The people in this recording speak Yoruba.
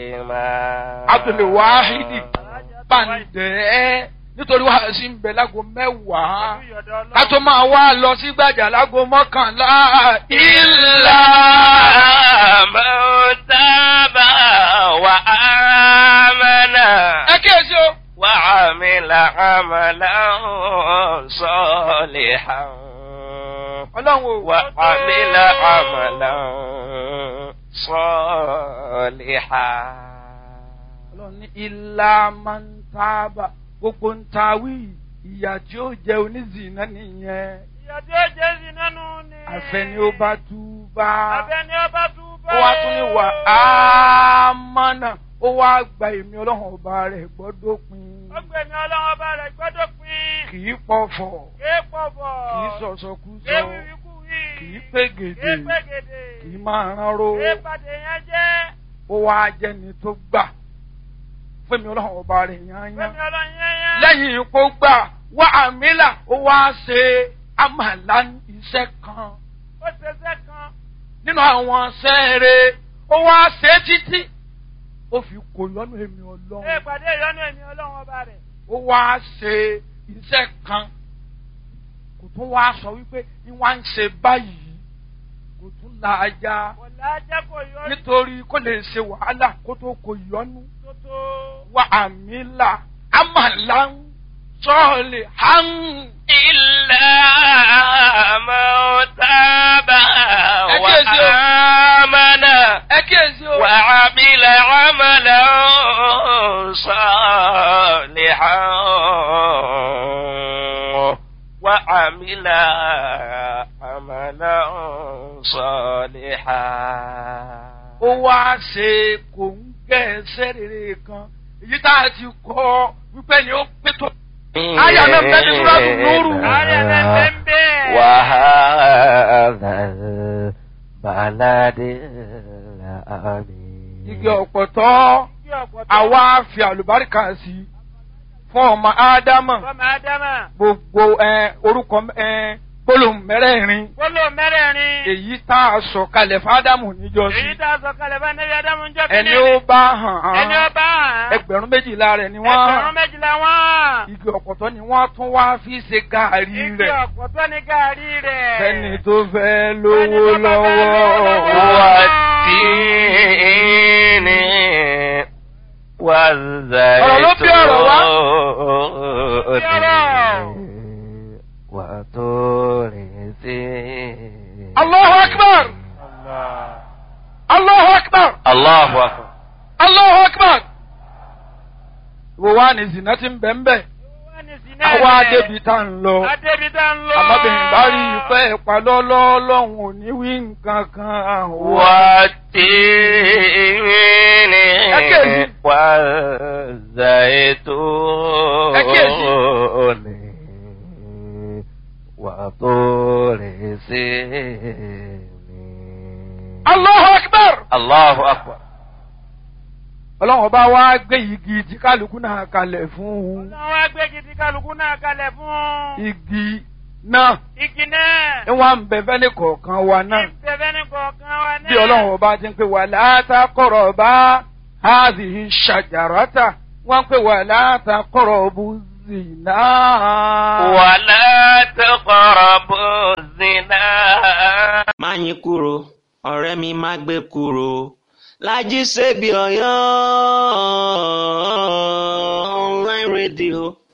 Abdul Wahidi Bàǹdẹ́ nítorí wàá sí ń bẹ lágo mẹ́wàá ká tó máa wá lọ sí gbàjà lágo mọ́kànlá ìlà. من تاب وآمن ẹ kíyèsí o. وعمل عملا صالحا ọlọ́run o. وعمل عملا صالحا ọlọ́run ní ilá máa ń tábà gbogbo ń ta wí ìyà tí ó jẹ onízìnnà nìyẹn ìyà tí ó jẹ́ sí nánú ni. àfẹni ó bá tú bá Àfẹ́ni ó bá tú bá. ó wá tún ní wà á mọ́nà ó wá gba èmi ọlọ́run ọba rẹ̀ gbọ́dọ̀ pin Ó gbé mi ọlọ́run ọba rẹ̀ gbọ́dọ̀ pín. kì í pọ̀fọ̀ Kéé pọ̀bọ̀. kì í sọ̀sọ̀kúsọ Kéé wíwíkú wí. kì í pégede Kéé pégede. kì í máa ránró Kéé pàdé yẹn jẹ́. ó wá jẹ́ni tó gbà fẹ́mi ọlọ́run ọba rẹ̀ yányán Gbé mi ọlọ́run yẹn yẹn. lẹ́yìn kó gbà wá àmìlà ó wá ṣe àmàlà iṣẹ́ kan Ó ṣe iṣẹ́ kan. nínú àwọn sẹ́ẹ̀rẹ̀ ó wá ṣe títí ó fi kò lọ́nà èmi Kéé ọlọ́run pàdé ìyọ́nú èmi ọlọ́run ọba rẹ̀. ó wá ṣe iṣẹ́ kan kò tún wá sọ wípé ní wá ń ṣe báyìí kò tún la ajá Kò lájẹ́ kò yọ nítorí kó lè ṣe wàhálà kó tó kò yọnu tótó. wá àmìlà àmàlà sọ́ọ̀lì hàn. إلا من تاب Ẹ̀kíyèsí o. وآمن ẹ kíyèsí o. وعمل عملا صالحا وعمل عملا صالحا ó wá ṣe kò ń gẹ̀ ẹsẹ̀ rere kan èyí tá a ti kọ́ wípé ni ó pé tó. Àyà náà bẹ́ẹ̀ ni Súrátù Núrù. Ààrẹ rẹ̀ bẹ́ẹ̀ bẹ́ẹ̀. وهذا البلد الأمين igi ọ̀pọ̀tọ́ Kí ọ̀pọ̀tọ́. àwa fi àlùbáríkà sí i fún ọmọ ádámà Fọ́mọ Ádámà. gbogbo ẹ, orúkọ ẹ, gbólóhùn mẹ́rẹ̀ẹ̀rin Gbólóhùn mẹ́rẹ̀ẹ̀rin. èyí tá a sọ kalẹ̀ fún ádámù níjọ́sí Èyí tá a sọ kalẹ̀ bá Nẹ́bí Ádámù ń jọ́ kí ẹni ó bá hàn Ẹni ó án bá hàn. ẹgbẹ̀rún méjìlá rẹ̀ ni wọ́n Ẹgbẹ̀rún hàn méjìlá wọ́n. igi ọ̀pọ̀tọ́ ni wọ́n tún wá fi ṣe gàárì Igi rẹ̀ ọ̀pọ̀tọ́ ní gàárì rẹ̀. fẹ́ni tó fẹ́ lówó Fẹ́ni tó bá fẹ́ lówó lọ́wọ́. lọ́wọ́. والتين والزيتون وطور سينين Allahu akbar! Allahu akbar! الله أكبر Allahu akbar! Wo wá ní zina ti ń bẹ̀ ń bẹ̀? Wọ́n ní sí náà Àwa rẹ̀. débi tá ń lọ. Adébi tá ń lọ. Àmọ́bìnrin bá rí ìfẹ́ ìpalọ́lọ́ lọ́hùn ò ní wí nǹkan kan. والتين أكيد. والزيتون وطور سينين Allahu akbar! الله أكبر Ọlọ́run ọba wa gbé igi tí kálukú náà kalẹ̀ fún un. Ọlọ́run wá gbé gidi kálukú náà kalẹ̀ fún. Igi náà Igi náà. ń wá ń bẹ fẹ́ni kọ̀ọ̀kan wa náà. Ìbẹ̀fẹ́ ní kọ̀ọ̀kan wa náà. bí ọlọ́run ọba ti ń pè wà látàkọ̀rọ̀ bá háàzì ṣàjàràtà wọ́n ń pè wà látàkọ̀rọ̀ bú zìnà. ولا تقربوا الزنا má yín kúrò ọ̀rẹ́ mi má gbé kúrò lájí ṣebí ọ̀yọ́ online radio